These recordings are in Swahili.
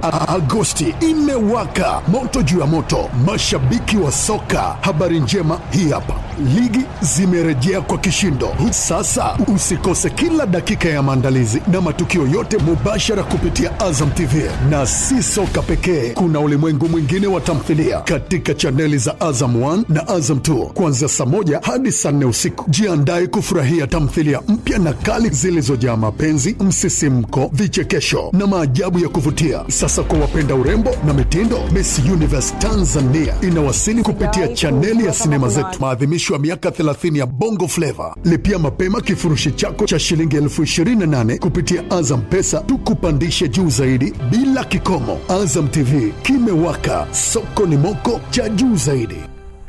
A- Agosti imewaka moto juu ya moto, mashabiki wa soka. Habari njema hii hapa, ligi zimerejea kwa kishindo. Sasa usikose kila dakika ya maandalizi na matukio yote mubashara kupitia Azam TV, na si soka pekee, kuna ulimwengu mwingine wa tamthilia katika chaneli za Azam 1 na Azam 2 kuanzia saa moja hadi saa nne usiku. Jiandae kufurahia tamthilia mpya na kali zilizojaa mapenzi, msisimko, vichekesho na maajabu ya kuvutia. Sasa kwa wapenda urembo na mitindo, Miss Universe Tanzania inawasili kupitia chaneli ya sinema zetu, maadhimisho ya miaka 30 ya Bongo Flava. Lipia mapema kifurushi chako cha shilingi elfu 28 kupitia Azam Pesa, tukupandishe juu zaidi bila kikomo. Azam TV kimewaka, soko ni moko cha juu zaidi.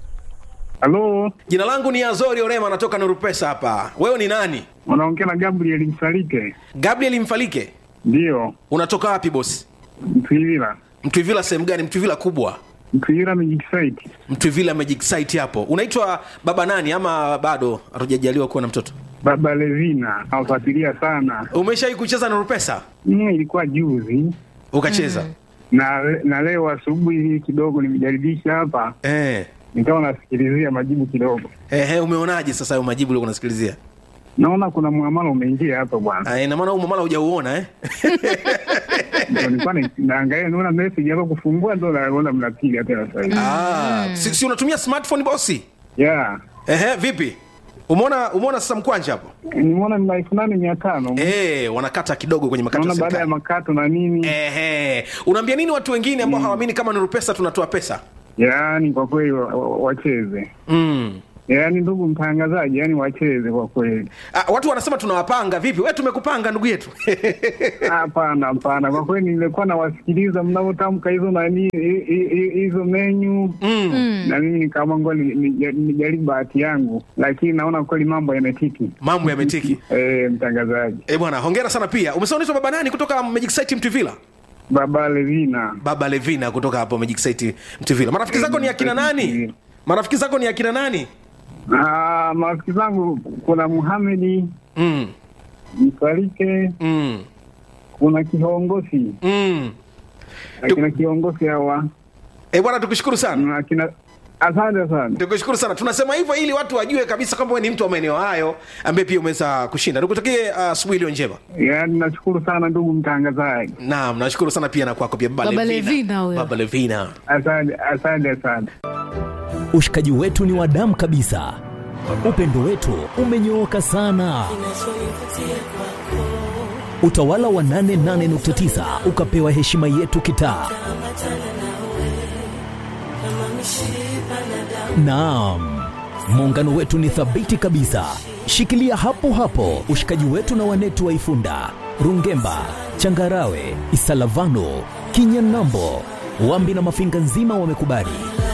Halo, Jina langu ni Azori Orema, natoka Nuru Pesa hapa. Wewe ni nani? unaongea na Gabriel Msalike? Gabriel Mfalike. Ndiyo, Unatoka wapi bosi? Mtwivila. Mtwivila sehemu gani? Mtwivila kubwa, Mtwivila Magic Site. Mtwivila Magic Site hapo. Unaitwa baba nani ama bado hatujajaliwa kuwa na mtoto? Baba Levina nawafuatilia sana. Umeshawahi kucheza Nuru Pesa? Mm, ilikuwa juzi Ukacheza? na na leo asubuhi kidogo nimejaribisha hapa, Eh. nikawa nasikilizia majibu kidogo, Ehe, umeonaje sasa hayo majibu uliokuwa unasikilizia? naona kuna muamala umeingia hapa bwana. Ah, ina maana huu mamala hujauona eh? Ndio nilikuwa na- naangalia, naona message hapa kufungua, ndo naona mnapiga tena sasa hivi. Ah, si, si unatumia smartphone bosi? Yeah, Ehe, vipi? Umeona umeona sasa mkwanja hapo? nimeona ni elfu nane mia tano Eh, wanakata kidogo kwenye makato ya naona baada ya serikali. makato na nini. Ehe, unaambia nini watu wengine ambao hawaamini kama Nuru Pesa tunatoa pesa? Yaani kwa kweli wa- wa- wacheze Mm. yaani ndugu mtangazaji, yaani wacheze kwa kweli. Ah, watu wanasema tunawapanga vipi? Wewe tumekupanga ndugu yetu. Hapana, hapana, kwa kweli nilikuwa nawasikiliza mnavyotamka hizo nani hi- hi- hi- hizo menyu mm. na mimi nikaamua ngoja ni- ni- nijaribu bahati yangu, lakini naona kweli mambo yametiki. Mambo yametiki. Eh, mtangazaji Eh, bwana, hongera sana pia. Umesema unaitwa baba nani kutoka Magic Site Mtuvila? Baba Levina, Baba Levina kutoka hapo Magic Site Mtuvila. Marafiki zako ni akina nani? Marafiki zako ni akina nani? Ah, marafiki zangu kuna Muhamedi Mm. Msalike, Mm. kuna kiongozi Mm. akina kiongozi hawa Eh, bwana tukushukuru sana. na akina asante sana. Tukushukuru sana. Tunasema hivyo ili watu wajue kabisa kwamba wewe ni mtu wa maeneo hayo ambaye pia umeweza kushinda. Nikutakie ah, asubuhi iliyo njema. Yaani nashukuru sana ndugu mtangazaji, Naam, nashukuru sana pia na kwako pia Baba, Baba Levina. Levina huyo. Baba Levina. asante asante sana. Ushikaji wetu ni wa damu kabisa, upendo wetu umenyooka sana. Utawala wa 88.9 ukapewa heshima yetu kitaa. Naam, muungano wetu ni thabiti kabisa. Shikilia hapo hapo ushikaji wetu na wanetu wa Ifunda, Rungemba, Changarawe, Isalavano, Kinyanambo, Wambi na Mafinga nzima wamekubali.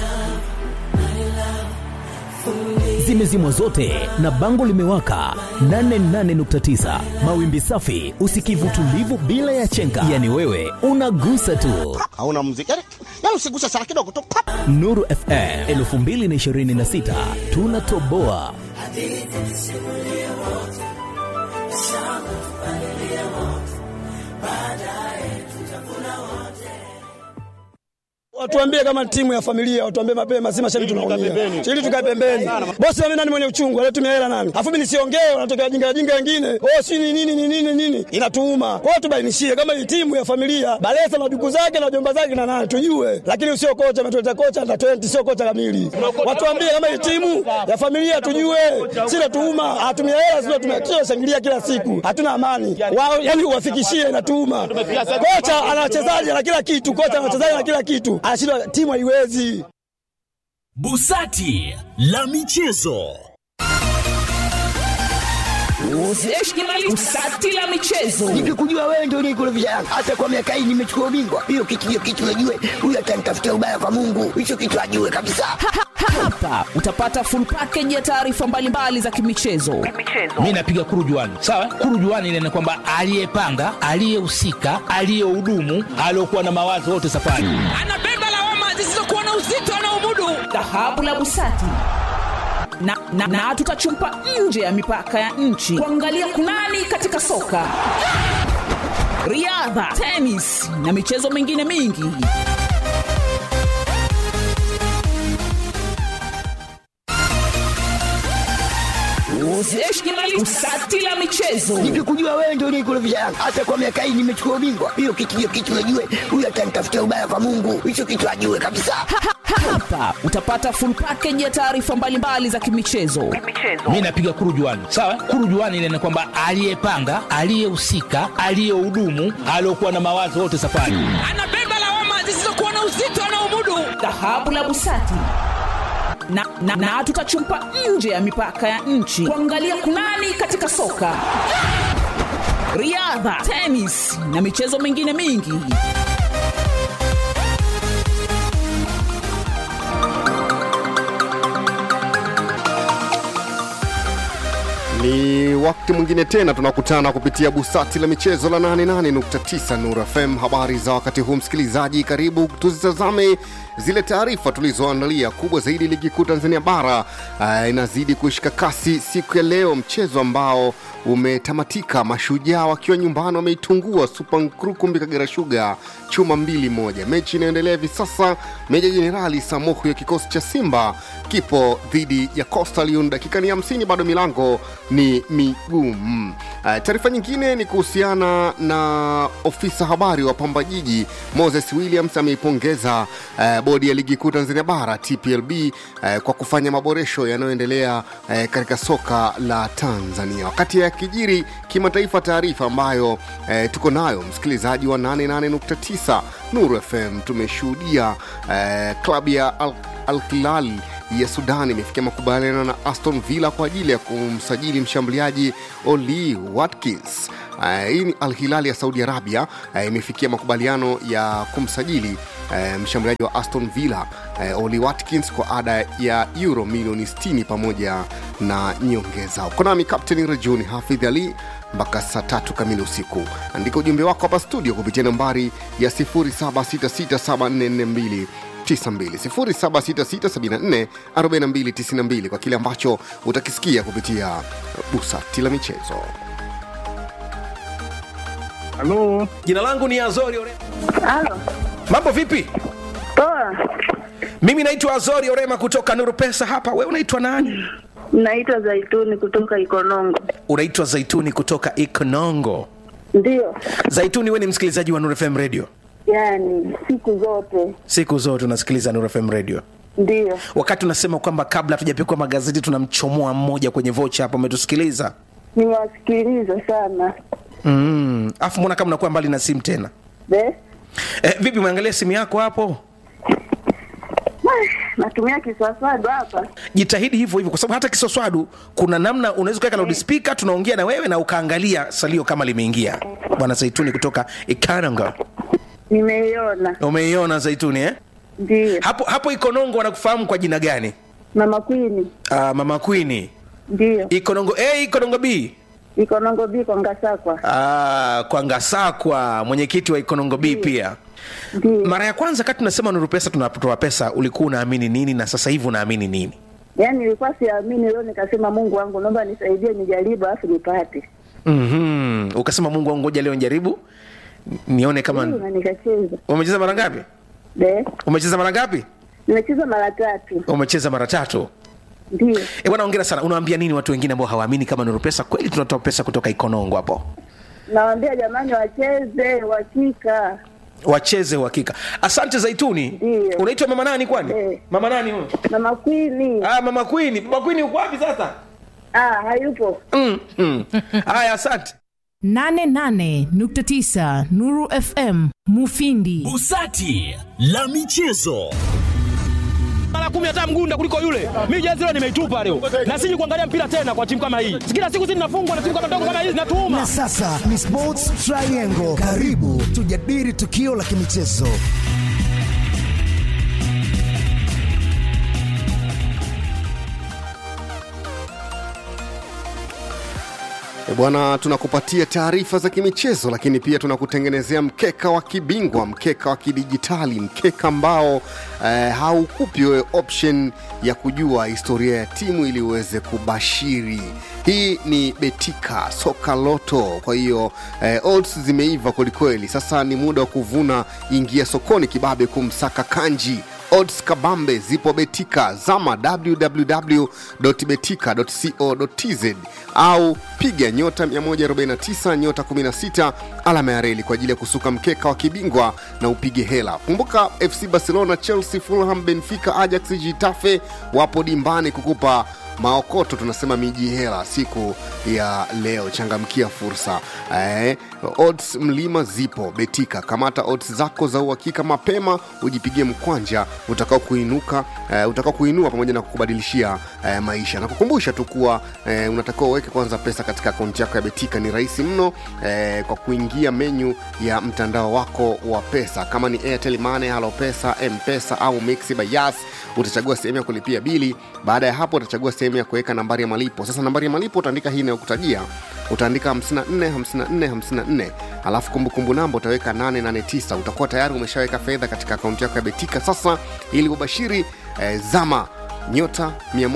Zimezimwa zote na bango limewaka 88.9 mawimbi safi, usikivu tulivu bila ya chenga, yani wewe unagusa tu. hauna muziki yani, yani usiguse sana kidogo tu pap. Nuru FM 2026 tunatoboa. Watuambie kama timu ya familia, watuambie mapema, si mashabiki tunaumia. Ili tukae pembeni. Bosi mimi nani mwenye uchungu, alitumia hela nani? Afu mimi nisiongee, wanatokea jinga jinga wengine. Oh, si ni nini ni nini nini? Inatuuma. Kwa hiyo tubainishie kama hii timu ya familia, Balesa na duku zake na jomba zake na nani tujue. Lakini usio kocha ametuleta kocha na 20 sio kocha kamili. Watuambie kama hii timu ya familia tujue. Si natuuma, hatumia hela sio tumekio shangilia kila siku. Hatuna amani. Wao yani uwafikishie inatuuma. Kocha ana wachezaji na kila kitu, kocha ana wachezaji na kila kitu. Anashindwa timu haiwezi. Busati la michezo. Usati la michezo. Nikikujua wewe ndio unikurudisha Yanga. Hata kwa miaka hii nimechukua ubingwa. Hiyo kitu hiyo kitu najue. Huyu atanitafutia ubaya kwa Mungu. Hicho kitu ajue kabisa. Hapa utapata full package ya taarifa mbalimbali za kimichezo. mi napiga kurujuani sawa kurujuani ile ni kwamba aliyepanga aliyehusika aliyehudumu aliokuwa na mawazo wote safari Anabeba lawama zisizokuwa na uzito anaomudu. Dhahabu la Busati na, na, na tutachumpa nje ya mipaka ya nchi kuangalia kunani katika soka riadha tenis na michezo mingine mingi usati la michezo nikikujua wewe ndio unikurudisha yangu hata kwa miaka hii nimechukua ubingwa hiyo kitu hiyo kitu najue huyu atanitafutia ubaya kwa mungu hicho kitu ajue kabisa hapa utapata full package ya taarifa mbalimbali za kimichezo mi napiga kurujuani sawa kurujuani ile ni kwamba aliyepanga aliyehusika aliyehudumu aliokuwa na mawazo wote safari anabeba lawama zisizokuwa na uzito anaomudu dhahabu la busati na, na, na tutachumpa nje ya mipaka ya nchi kuangalia kunani katika soka riadha tenis na michezo mingine mingi Ni wakati mwingine tena tunakutana kupitia busati la michezo la 88.9 Nur FM. Habari za wakati huu, msikilizaji, karibu tuzitazame zile taarifa tulizoandalia. Kubwa zaidi, ligi kuu Tanzania bara uh, inazidi kushika kasi siku ya leo, mchezo ambao umetamatika, mashujaa wakiwa nyumbani wameitungua Super Nkurukumbi Kagera Sugar chuma mbili moja. Mechi inaendelea hivi sasa, Meja Jenerali Samuhu ya kikosi cha Simba kipo dhidi ya Coastal Union. Dakika ni 50, bado milango ni migumu. Uh, taarifa nyingine ni kuhusiana na ofisa habari wa Pamba Jiji Moses Williams ameipongeza uh, bodi ya ligi kuu Tanzania bara TPLB uh, kwa kufanya maboresho yanayoendelea uh, katika soka la Tanzania. Wakati ya kijiri kimataifa, taarifa ambayo uh, tuko nayo msikilizaji wa 88.9 Nuru FM, tumeshuhudia uh, klabu ya Al, Al Hilal ya Sudan imefikia makubaliano na Aston Villa kwa ajili ya kumsajili mshambuliaji Oli Watkins. Uh, hii ni Al Hilal ya Saudi Arabia uh, imefikia makubaliano ya kumsajili uh, mshambuliaji wa Aston Villa uh, Oli Watkins kwa ada ya euro milioni 60 pamoja na nyongeza. Uko nami Kapteni Rajuni Hafidh Ali mpaka saa tatu kamili usiku. Andika ujumbe wako hapa studio kupitia nambari ya 07667442 0766744292 kwa kile ambacho utakisikia kupitia busati la michezo. halo jina langu ni azori orema Halo. mambo vipi Poa. mimi naitwa azori orema kutoka nuru pesa hapa we unaitwa nani Naitwa Zaituni kutoka Ikonongo. unaitwa zaituni kutoka ikonongo Ndio. zaituni we ni msikilizaji wa nuru fm radio Yaani siku zote. siku zote unasikiliza nuru fm radio Ndio. wakati unasema kwamba kabla hatujapikwa magazeti tunamchomoa mmoja kwenye vocha hapo umetusikiliza Nimewasikiliza sana. mm. afu mbona kama unakuwa mbali na simu tena Be? eh, vipi umeangalia simu yako hapo Natumia kiswaswadu hapa. jitahidi hivyo hivyo kwa sababu hata kisoswadu kuna namna unaweza kuweka loudspeaker tunaongea na wewe na ukaangalia salio kama limeingia bwana zaituni kutoka ikananga Nimeiona. umeiona zaituni eh? Ndio. hapo hapo ikonongo wanakufahamu kwa jina gani Mama Queen. uh, mama kwini Ndio. ikonongo a ikonongo b Ikonongo biko Ngasakwa. Ah, kwa ngasakwa mwenyekiti wa ikonongo b pia Ndio. mara ya kwanza kati tunasema nuru pesa tunatoa pesa ulikuwa unaamini nini na sasa hivi unaamini nini Yaani nilikuwa siamini leo nikasema Mungu wangu naomba nisaidie nijaribu afu nipate. mm-hmm. ukasema mungu wangu ngoja leo njaribu nione kama Ndio, na nikacheza. umecheza mara ngapi Be? umecheza mara ngapi Nimecheza mara tatu. umecheza mara tatu Ndio. e bwana ongera sana unawaambia nini watu wengine ambao hawaamini kama nuru pesa kweli tunatoa pesa kutoka ikonongo hapo Nawaambia jamani wacheze wakika. wacheze uhakika asante zaituni Ndio. unaitwa mama nani kwani Eh. mama nani huyo Mama Queen. ah, mama kwini mama kwini uko wapi sasa Ah, hayupo. mm, mm. haya asante 88.9 Nuru FM Mufindi. Busati la michezo. mara kumi hata mgunda kuliko yule. Mimi jezi leo nimeitupa leo, na siji kuangalia mpira tena kwa timu kama hii. Kila siku sisi tunafungwa na timu kama ndogo kama hizi, natuuma. Na sasa ni Sports Triangle. Karibu tujadili tukio la kimichezo. E bwana, tunakupatia taarifa za kimichezo, lakini pia tunakutengenezea mkeka wa kibingwa, mkeka wa kidijitali, mkeka ambao eh, haukupi wewe option ya kujua historia ya timu ili uweze kubashiri. Hii ni Betika Soka Loto. Kwa hiyo eh, odds zimeiva kwelikweli. Sasa ni muda wa kuvuna. Ingia sokoni kibabe kumsaka kanji odds kabambe zipo betika zama www.betika.co.tz au piga nyota 149 nyota 16 alama ya reli kwa ajili ya kusuka mkeka wa kibingwa na upige hela kumbuka fc barcelona chelsea fulham benfica ajax gitafe wapo dimbani kukupa maokoto tunasema miji hela siku ya leo changamkia fursa eh, odds mlima zipo betika kamata odds zako za uhakika mapema ujipigie mkwanja utakao kuinuka eh, utakao kuinua pamoja na kukubadilishia eh, maisha na kukumbusha tu kuwa eh, unatakiwa uweke kwanza pesa katika akaunti yako ya betika ni rahisi mno eh, kwa kuingia menyu ya mtandao wako wa pesa kama ni airtel money halo pesa mpesa au mixi bayas utachagua sehemu ya kulipia bili baada ya hapo utachagua sehemu ya kuweka nambari ya malipo sasa nambari ya malipo utaandika hii inayokutajia utaandika 54 54 54 alafu kumbukumbu namba utaweka 889 utakuwa tayari umeshaweka fedha katika akaunti yako ya betika sasa ili ubashiri eh, zama nyota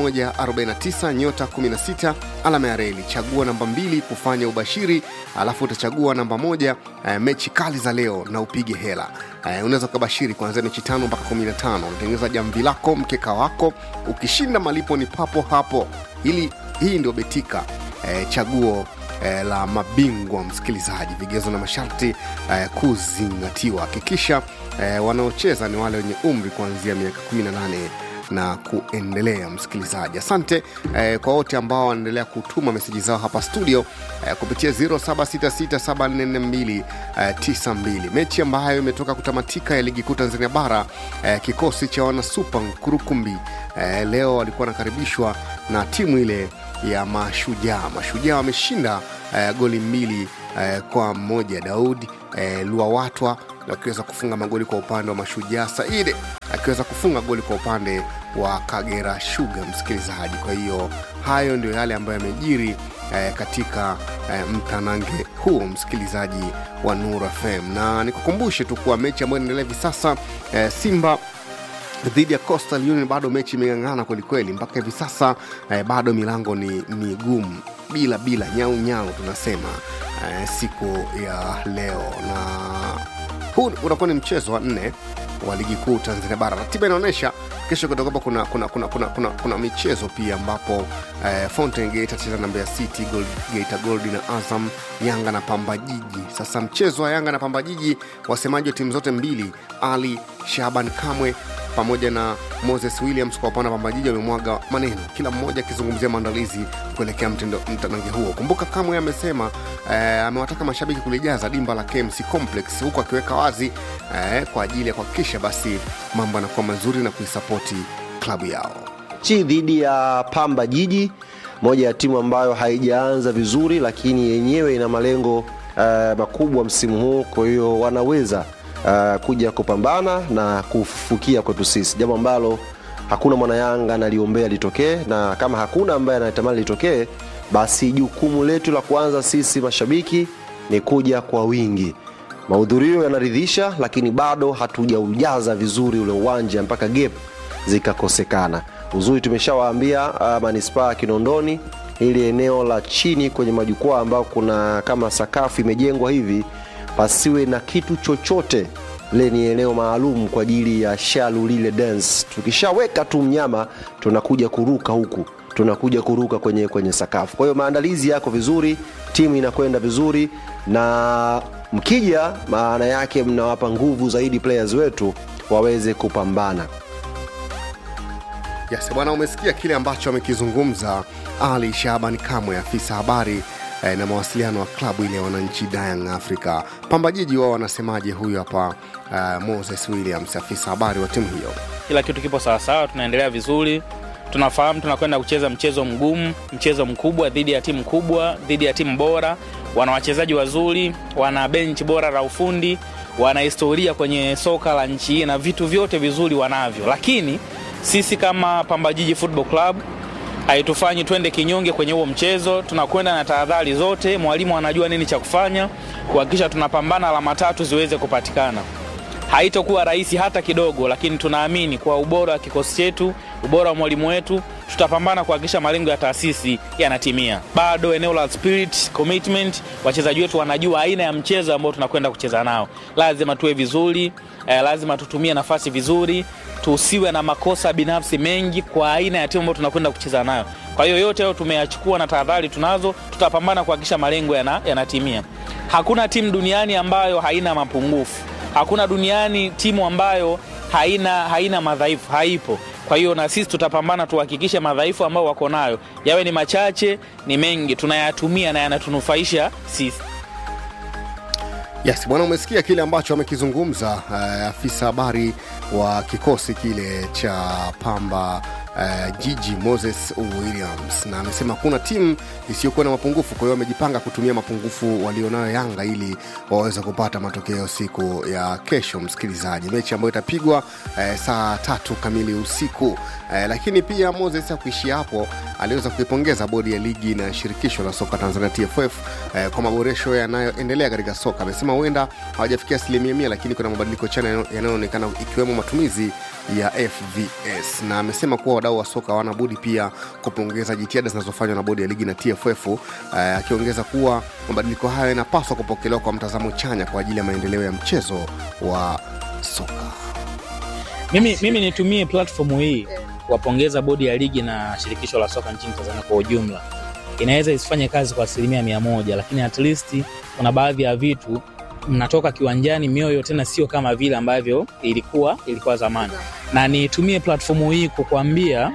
149 nyota 16 alama ya reli chagua namba mbili kufanya ubashiri alafu utachagua namba moja eh, mechi kali za leo na upige hela eh, unaweza ukabashiri kuanzia mechi tano mpaka 15 unatengeneza jamvi lako mkeka wako ukishinda malipo ni papo hapo ili hii ndio betika eh, chaguo eh, la mabingwa msikilizaji vigezo na masharti eh, kuzingatiwa hakikisha eh, wanaocheza ni wale wenye umri kuanzia miaka 18 na kuendelea msikilizaji asante eh, kwa wote ambao wanaendelea kutuma meseji zao hapa studio eh, kupitia 0766744292 eh, mechi ambayo imetoka kutamatika ya ligi kuu tanzania bara eh, kikosi cha wanasupa nkurukumbi eh, leo walikuwa wanakaribishwa na timu ile ya mashujaa mashujaa wameshinda eh, goli mbili eh, kwa mmoja daud eh, luawatwa akiweza kufunga magoli kwa upande wa mashujaa saide akiweza kufunga goli kwa upande wa kagera shuga msikilizaji kwa hiyo hayo ndio yale ambayo yamejiri eh, katika eh, mtanange huo msikilizaji wa nur fm na nikukumbushe tu kuwa mechi ambayo inaendelea hivi sasa eh, simba dhidi ya Coastal Union bado mechi imeng'ang'ana kwelikweli mpaka hivi sasa eh, bado milango ni migumu bila bila nyau nyau tunasema eh, siku ya leo na huu unakuwa ni mchezo wa nne wa ligi kuu tanzania bara ratiba inaonyesha kesho kutakuwa kuna kuna, kuna, kuna, kuna, kuna michezo pia ambapo eh, fountain gate atacheza na mbeya city gold, geita gold na azam yanga na pamba jiji sasa mchezo wa yanga na pamba jiji wasemaji wa timu zote mbili ali shaban kamwe pamoja na moses williams kwa upande wa pambajiji wamemwaga maneno kila mmoja akizungumzia maandalizi kuelekea mtanange huo kumbuka kamwe amesema eh, amewataka mashabiki kulijaza dimba la kmc complex huku akiweka wazi eh, kwa ajili ya kuhakikisha basi mambo yanakuwa mazuri na kuisapoti klabu yao chi dhidi ya pamba jiji moja ya timu ambayo haijaanza vizuri lakini yenyewe ina malengo uh, makubwa msimu huu kwa hiyo wanaweza uh, kuja kupambana na kufukia kwetu sisi jambo ambalo hakuna mwanayanga analiombea litokee na kama hakuna ambaye anatamani litokee basi jukumu letu la kwanza sisi mashabiki ni kuja kwa wingi mahudhurio yanaridhisha lakini bado hatujaujaza vizuri ule uwanja mpaka gap zikakosekana uzuri tumeshawaambia uh, manispaa ya kinondoni ili eneo la chini kwenye majukwaa ambao kuna kama sakafu imejengwa hivi pasiwe na kitu chochote le ni eneo maalum kwa ajili ya shalu lile dance tukishaweka tu mnyama tunakuja kuruka huku tunakuja kuruka kwenye kwenye sakafu kwa hiyo maandalizi yako vizuri timu inakwenda vizuri na mkija maana yake mnawapa nguvu zaidi players wetu waweze kupambana yes bwana umesikia kile ambacho amekizungumza ali shaban kamwe afisa habari eh, na mawasiliano wa klabu ile ya wananchi Young Africa. Pamba Jiji wao wanasemaje? Huyu hapa uh, Moses Williams, afisa habari wa timu hiyo. Kila kitu kipo sawasawa, tunaendelea vizuri. Tunafahamu tunakwenda kucheza mchezo mgumu, mchezo mkubwa dhidi ya timu kubwa, dhidi ya timu bora. Wana wachezaji wazuri, wana benchi bora la ufundi, wana historia kwenye soka la nchi hii na vitu vyote vizuri wanavyo, lakini sisi kama Pamba Jiji Football Club haitufanyi twende kinyonge kwenye huo mchezo. Tunakwenda na tahadhari zote, mwalimu anajua nini cha kufanya kuhakikisha tunapambana alama tatu ziweze kupatikana. Haitokuwa rahisi hata kidogo, lakini tunaamini kwa ubora wa kikosi chetu, ubora wa mwalimu wetu, tutapambana kuhakikisha malengo ya taasisi yanatimia. Bado eneo la spirit, commitment, wachezaji wetu wanajua aina ya mchezo ambao tunakwenda kucheza nao. Lazima tuwe vizuri eh, lazima tutumie nafasi vizuri, tusiwe na makosa binafsi mengi kwa aina ya timu ambayo tunakwenda kucheza nayo. Kwa hiyo yote hayo tumeyachukua na tahadhari tunazo, tutapambana kuhakikisha malengo yana- yanatimia. Hakuna timu duniani ambayo haina mapungufu hakuna duniani timu ambayo haina haina madhaifu, haipo. Kwa hiyo na sisi tutapambana tuhakikishe madhaifu ambayo wako nayo yawe ni machache ni mengi, tunayatumia na yanatunufaisha sisi. Yes, bwana, umesikia kile ambacho amekizungumza uh, afisa habari wa kikosi kile cha Pamba uh, Jiji Moses Williams, na amesema hakuna timu isiyokuwa na mapungufu. Kwa hiyo wamejipanga kutumia mapungufu walionayo Yanga ili waweze kupata matokeo siku ya kesho, msikilizaji, mechi ambayo itapigwa uh, saa tatu kamili usiku. Uh, lakini pia Moses hakuishia hapo, aliweza kuipongeza bodi ya ligi na shirikisho la soka Tanzania TFF eh, kwa maboresho yanayoendelea katika soka. Amesema huenda hawajafikia asilimia mia, lakini kuna mabadiliko chanya yanayo- yanayoonekana ikiwemo matumizi ya FVS, na amesema kuwa wadau wa soka hawana budi pia kupongeza jitihada zinazofanywa na bodi ya ligi na TFF, eh, akiongeza kuwa mabadiliko hayo yanapaswa kupokelewa kwa mtazamo chanya kwa ajili ya maendeleo ya mchezo wa soka. Mimi, mimi nitumie platform hii kuwapongeza bodi ya ligi na shirikisho la soka nchini Tanzania kwa ujumla. Inaweza isifanye kazi kwa asilimia mia moja, lakini at least kuna baadhi ya vitu mnatoka kiwanjani mioyo tena sio kama vile ambavyo ilikuwa ilikuwa zamani, na nitumie platform hii kukuambia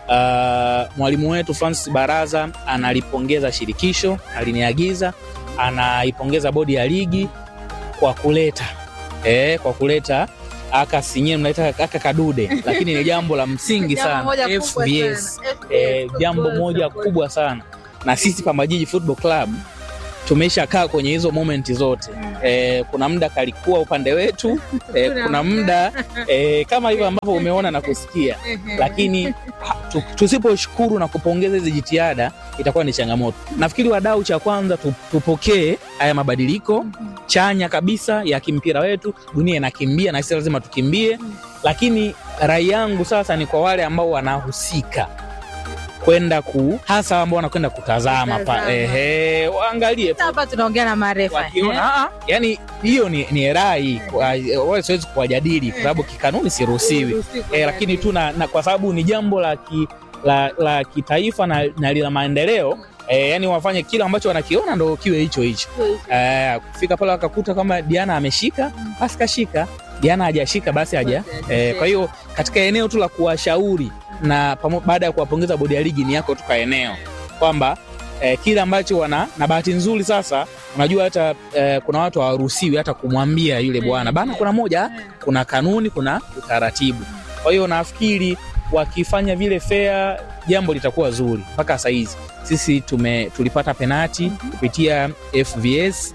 uh, mwalimu wetu Francis Baraza analipongeza shirikisho, aliniagiza, anaipongeza bodi ya ligi kwa kuleta eh, kwa kuleta aka sinye mnaita aka kadude, lakini ni jambo la msingi Jambo sana moja kubwa FBS, sana. eh, FBS, jambo football moja support. kubwa sana, na sisi Pamba Jiji Football Club tumeshakaa kwenye hizo momenti zote eh, kuna muda kalikuwa upande wetu eh, Kuna kuna muda eh, kama hivyo ambavyo umeona na kusikia, lakini ha- tu- tusiposhukuru na kupongeza hizi jitihada itakuwa ni changamoto. Nafikiri wadau, cha kwanza tu- tupokee haya mabadiliko chanya kabisa ya kimpira wetu. Dunia inakimbia na sisi lazima tukimbie, lakini rai yangu sasa ni kwa wale ambao wanahusika kwenda ku hasa ambao wanakwenda kutazama pa, Kutazama. ehe, waangalie tu hapa tunaongea na marefa wakiona ah, yani hiyo ni, ni rai kwa- wala siwezi kuwajadili kwa sababu kikanuni siruhusiwi Siruhusiwi eh, lakini tu na, na kwa sababu ni jambo la, ki, la, la kitaifa na, na lina maendeleo eh, yani wafanye kile ambacho wanakiona ndo kiwe hicho hicho eh, kufika pale wakakuta kama Diana ameshika basi kashika Diana hajashika basi haja eh, kwa hiyo katika eneo tu la kuwashauri na pamo- baada ya kuwapongeza bodi ya ligi ni yako tu ka eneo kwamba eh, kile ambacho wana na bahati nzuri sasa unajua hata eh, kuna watu hawaruhusiwi hata kumwambia yule bwana bana kuna moja kuna kanuni kuna utaratibu kwa hiyo nafikiri wakifanya vile fair jambo litakuwa zuri mpaka sahizi sisi tume tulipata penati kupitia fvs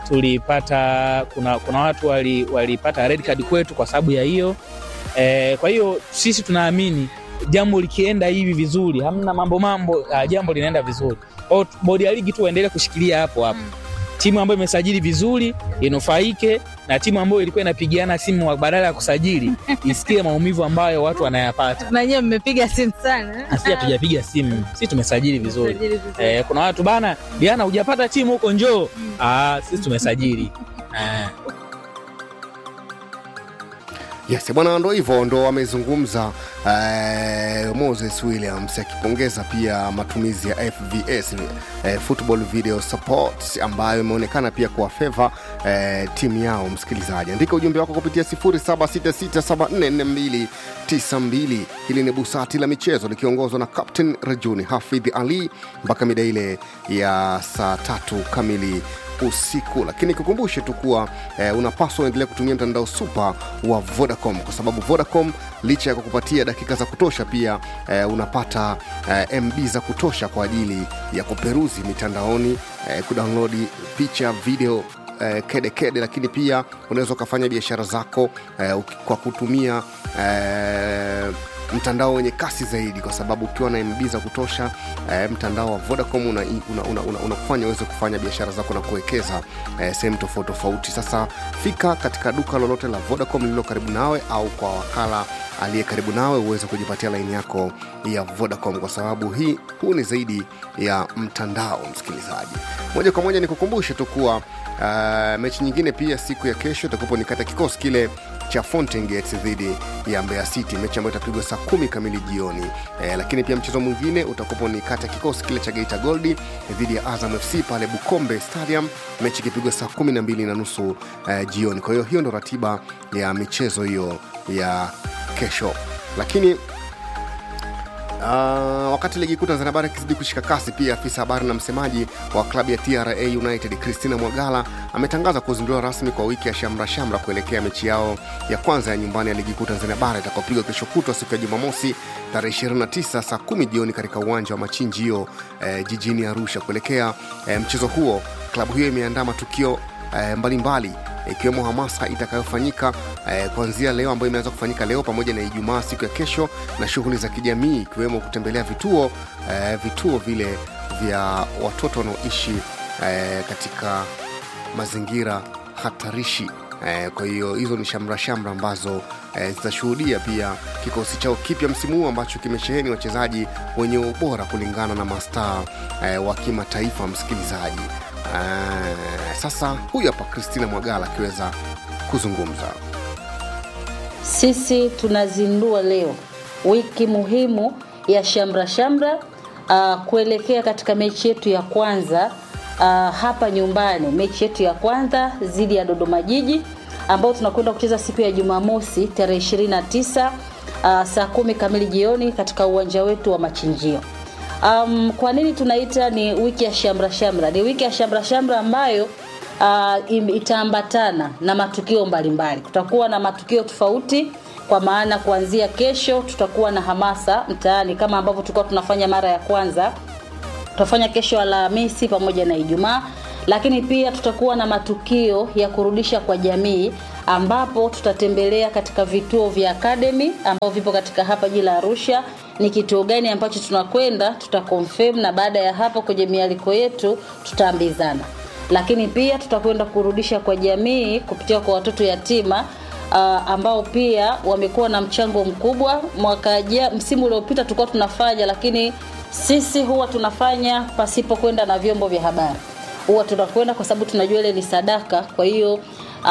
tulipata kuna, kuna watu wali- walipata red card kwetu kwa sababu ya hiyo e, kwa hiyo sisi tunaamini jambo likienda hivi vizuri hamna mambo mambo uh, jambo linaenda vizuri Kwa hiyo bodi ya ligi tu waendelee kushikilia hapo hapo timu ambayo imesajili vizuri inufaike na timu ambayo ilikuwa inapigiana simu badala ya kusajili isikie maumivu ambayo watu wanayapata na nyewe mmepiga simu sana na sisi hatujapiga simu si tumesajili vizuri Tumesajili vizuri. eh, kuna watu bana diana hujapata timu huko njoo ah, sisi tumesajili eh. Yes, bwana, ndo hivyo ndo amezungumza eh, Moses Williams akipongeza pia matumizi ya FVS eh, Football Video Support ambayo imeonekana pia kuwa feva eh, timu yao. Msikilizaji, andika ujumbe wako kupitia 0766744292. Hili ni busati la michezo likiongozwa na Captain Rejuni Hafidh Ali mpaka mida ile ya saa tatu kamili usiku lakini kukumbushe tu kuwa eh, unapaswa uendelea kutumia mtandao super wa vodacom kwa sababu vodacom licha ya kukupatia dakika za kutosha pia eh, unapata eh, mb za kutosha kwa ajili ya kuperuzi mitandaoni eh, kudownloadi picha video eh, kede kede lakini pia unaweza ukafanya biashara zako eh, uki- kwa kutumia eh, mtandao wenye kasi zaidi kwa sababu ukiwa na mb za kutosha eh, mtandao wa vodacom unakufanya una, una, una, unakufanya uweze kufanya biashara zako na kuwekeza eh, sehemu tofauti tofauti sasa fika katika duka lolote la vodacom lililo karibu nawe au kwa wakala aliye karibu nawe uweze kujipatia laini yako ya vodacom kwa sababu hii huu ni zaidi ya mtandao msikilizaji moja kwa moja nikukumbushe tu kuwa uh, mechi nyingine pia siku ya kesho itakupo ni kata kikosi kile cha Fountain Gates dhidi ya Mbeya City, mechi ambayo itapigwa saa kumi kamili jioni. Eh, lakini pia mchezo mwingine utakupo ni kati ya kikosi kile cha Geita Gold dhidi ya Azam FC pale Bukombe Stadium, mechi ikipigwa saa kumi na mbili na nusu eh, jioni. Kwa hiyo hiyo ndo ratiba ya michezo hiyo ya kesho, lakini Uh, wakati ligi kuu Tanzania bara ikizidi kushika kasi, pia afisa habari na msemaji wa klabu ya TRA United Christina Mwagala ametangaza kuzinduliwa rasmi kwa wiki ya shamra shamra kuelekea mechi yao ya kwanza ya nyumbani ya ligi kuu Tanzania bara itakayopigwa kesho kutwa siku ya Jumamosi tarehe 29 saa 10 jioni katika uwanja wa Machinjio eh, jijini Arusha. Kuelekea eh, mchezo huo, klabu hiyo imeandaa matukio eh, mbalimbali ikiwemo hamasa itakayofanyika eh, kuanzia leo ambayo imeanza kufanyika leo pamoja na Ijumaa siku ya kesho, na shughuli za kijamii ikiwemo kutembelea vituo eh, vituo vile vya watoto wanaoishi eh, katika mazingira hatarishi. Eh, kwa hiyo hizo ni shamra shamra ambazo eh, zitashuhudia pia kikosi chao kipya msimu huu ambacho kimesheheni wachezaji wenye ubora kulingana na mastaa eh, wa kimataifa. Msikilizaji, eh, sasa huyu hapa Christina Mwagala akiweza kuzungumza. Sisi tunazindua leo wiki muhimu ya shamra shamra uh, kuelekea katika mechi yetu ya kwanza uh, hapa nyumbani, mechi yetu ya kwanza dhidi ya Dodoma Jiji ambao tunakwenda kucheza siku ya Jumamosi tarehe 29 uh, saa kumi kamili jioni katika uwanja wetu wa Machinjio. Um, kwa nini tunaita ni wiki ya shamra shamra? Ni wiki ya shamra shamra ambayo uh, im- itaambatana na matukio mbalimbali. Kutakuwa na matukio tofauti kwa maana kuanzia kesho tutakuwa na hamasa mtaani kama ambavyo tulikuwa tunafanya mara ya kwanza tutafanya kesho Alhamisi pamoja na Ijumaa, lakini pia tutakuwa na matukio ya kurudisha kwa jamii ambapo tutatembelea katika vituo vya academy ambavyo vipo katika hapa jiji la Arusha. Ni kituo gani ambacho tunakwenda, tutaconfirm na baada ya hapo kwenye mialiko yetu tutaambizana. Lakini pia tutakwenda kurudisha kwa jamii kupitia kwa watoto yatima uh, ambao pia wamekuwa na mchango mkubwa mwaka ja, msimu uliopita tulikuwa tunafanya lakini sisi huwa tunafanya pasipo kwenda na vyombo vya habari huwa tunakwenda kwa sababu tunajua ile ni sadaka kwa hiyo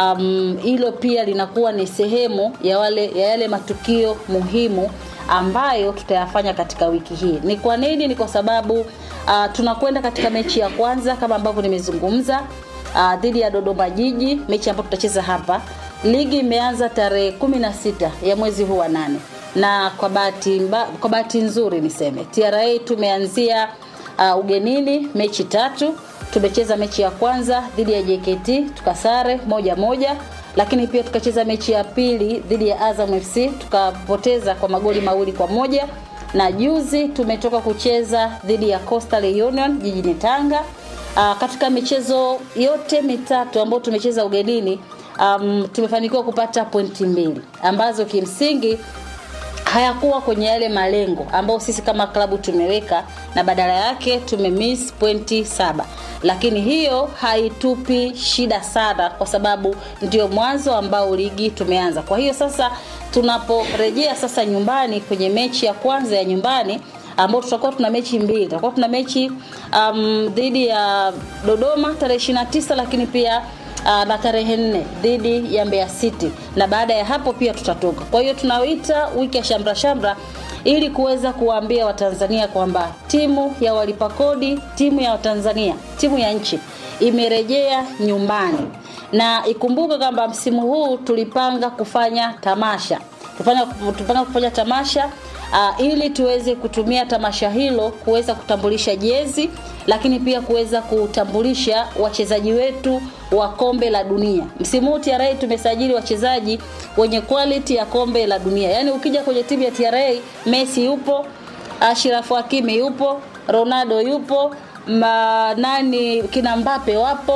um, hilo pia linakuwa ni sehemu ya wale ya yale matukio muhimu ambayo tutayafanya katika wiki hii ni kwa nini ni kwa sababu uh, tunakwenda katika mechi ya kwanza kama ambavyo nimezungumza uh, dhidi ya dodoma jiji mechi ambayo tutacheza hapa ligi imeanza tarehe 16 ya mwezi huu wa nane na kwa bahati mba- kwa bahati nzuri niseme tra tumeanzia uh, ugenini mechi tatu tumecheza mechi ya kwanza dhidi ya jkt tukasare moja moja lakini pia tukacheza mechi ya pili dhidi ya azam fc tukapoteza kwa magoli mawili kwa moja na juzi tumetoka kucheza dhidi ya coastal union jijini tanga uh, katika michezo yote mitatu ambayo tumecheza ugenini um, tumefanikiwa kupata pointi mbili ambazo kimsingi hayakuwa kwenye yale malengo ambayo sisi kama klabu tumeweka na badala yake tumemiss pointi saba lakini hiyo haitupi shida sana kwa sababu ndio mwanzo ambao ligi tumeanza kwa hiyo sasa tunaporejea sasa nyumbani kwenye mechi ya kwanza ya nyumbani ambao tutakuwa tuna mechi mbili tutakuwa tuna mechi um, dhidi ya dodoma tarehe 29 lakini pia uh, na tarehe nne dhidi ya Mbeya City na baada ya hapo pia tutatoka. Kwa hiyo tunawita wiki ya shamra shamra ili kuweza kuwaambia Watanzania kwamba timu ya walipa kodi, timu ya Watanzania, timu ya nchi imerejea nyumbani, na ikumbuke kwamba msimu huu tulipanga kufanya tamasha tupanga, tupanga kufanya tamasha uh, ili tuweze kutumia tamasha hilo kuweza kutambulisha jezi lakini pia kuweza kutambulisha wachezaji wetu wa kombe la dunia msimu huu tra tumesajili wachezaji wenye quality ya kombe la dunia yaani ukija kwenye timu ya tra messi yupo ashirafu hakimi yupo ronaldo yupo ma, nani kina mbape wapo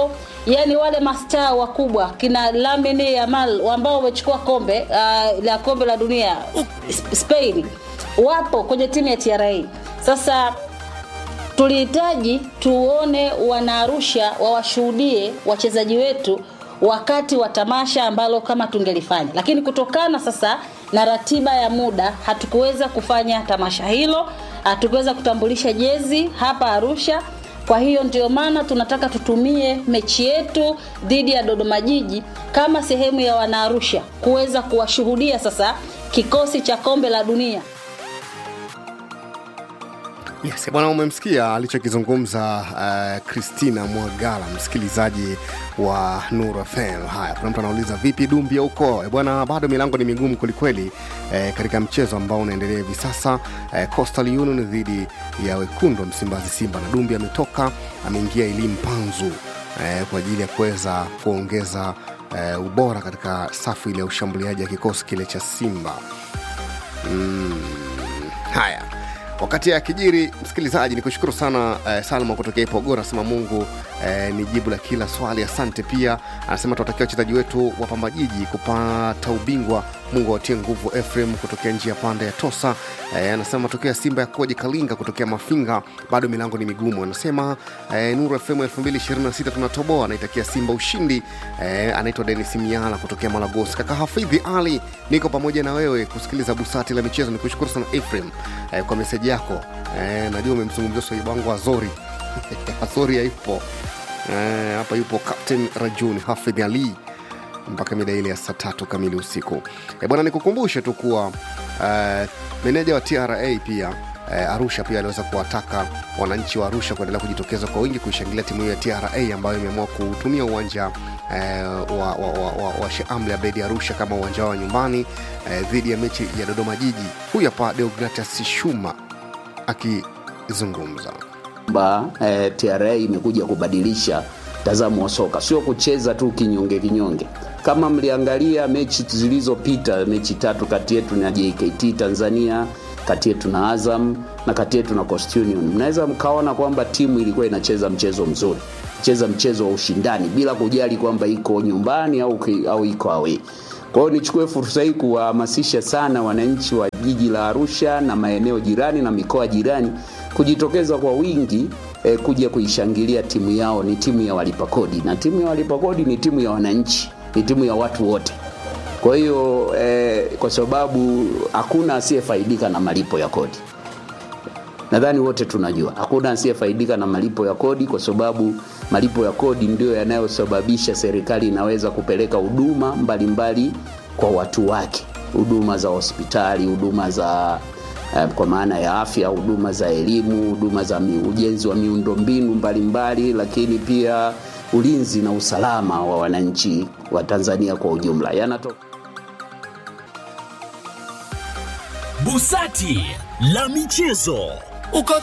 yani wale mastaa wakubwa kina Lamine Yamal ambao wamechukua kombe uh, la kombe la dunia Sp- Spain wapo kwenye timu ya TRA. Sasa tulihitaji tuone wanaarusha wawashuhudie wachezaji wetu wakati wa tamasha ambalo kama tungelifanya, lakini kutokana sasa na ratiba ya muda hatukuweza kufanya tamasha hilo, hatukuweza kutambulisha jezi hapa Arusha. Kwa hiyo ndio maana tunataka tutumie mechi yetu dhidi ya Dodoma Jiji kama sehemu ya wanaarusha kuweza kuwashuhudia sasa kikosi cha kombe la dunia. Yes, bwana umemsikia alichokizungumza uh, Christina Mwagala msikilizaji wa Nuru FM. Haya, kuna mtu anauliza vipi Dumbia huko? Eh, Bwana, bado milango ni migumu kwelikweli eh, katika mchezo ambao unaendelea hivi sasa eh, Coastal Union dhidi ya wekundu wa Msimbazi Simba, na Dumbia ametoka ameingia Elim Panzu eh, kwa ajili ya kuweza kuongeza eh, ubora katika safu ile ya ushambuliaji ya kikosi kile cha Simba. Mm, haya wakati akijiri msikilizaji ni kushukuru sana eh, salma kutokea ipogoro anasema mungu eh, ni jibu la kila swali asante pia anasema tuwatakia wachezaji wetu wa pamba jiji kupata ubingwa mungu awatie nguvu efrem kutokea njia panda ya tosa eh, anasema matokeo ya simba yakoje kalinga kutokea mafinga bado milango ni migumu anasema eh, nuru fm 226 tunatoboa anaitakia simba ushindi eh, anaitwa denis miala kutokea malagosi kaka hafidhi ali niko pamoja na wewe kusikiliza busati la michezo ni kushukuru sana efrem eh, kwa meseji yako eh, najua umemzungumzia swaibu wangu azori azori haipo eh, hapa yupo captain rajuni hafidh ali mpaka mida ile ya saa tatu kamili usiku e bwana nikukumbushe tu kuwa uh, meneja wa tra pia uh, arusha pia aliweza kuwataka wananchi wa arusha kuendelea kujitokeza kwa wingi kuishangilia timu hiyo ya tra ambayo imeamua kutumia uwanja uh, wa, wa, wa, wa, wa sheamli abedi arusha kama uwanja wao wa nyumbani uh, dhidi ya mechi ya dodoma jiji huyu hapa deogratias shuma akizungumza kwamba eh, TRA imekuja kubadilisha mtazamo wa soka, sio kucheza tu kinyonge kinyonge. Kama mliangalia mechi zilizopita, mechi tatu kati yetu na JKT Tanzania, kati yetu na Azam na kati yetu na Coast Union, mnaweza mkaona kwamba timu ilikuwa inacheza mchezo mzuri, cheza mchezo wa ushindani bila kujali kwamba iko nyumbani au, ki- au iko away. Kwa hiyo nichukue fursa hii kuwahamasisha sana wananchi wa jiji la Arusha na maeneo jirani na mikoa jirani kujitokeza kwa wingi eh, kuja kuishangilia timu yao. Ni timu ya walipa kodi, na timu ya walipa kodi ni timu ya wananchi, ni timu ya watu wote. Kwa hiyo eh, kwa sababu hakuna asiyefaidika na malipo ya kodi nadhani wote tunajua hakuna asiyefaidika na malipo ya kodi kwa sababu malipo ya kodi ndio yanayosababisha serikali inaweza kupeleka huduma mbalimbali kwa watu wake huduma za hospitali huduma za eh, kwa maana ya afya huduma za elimu huduma za mi, ujenzi wa miundombinu mbalimbali lakini pia ulinzi na usalama wa wananchi wa tanzania kwa ujumla yanatoka Busati la michezo. Uko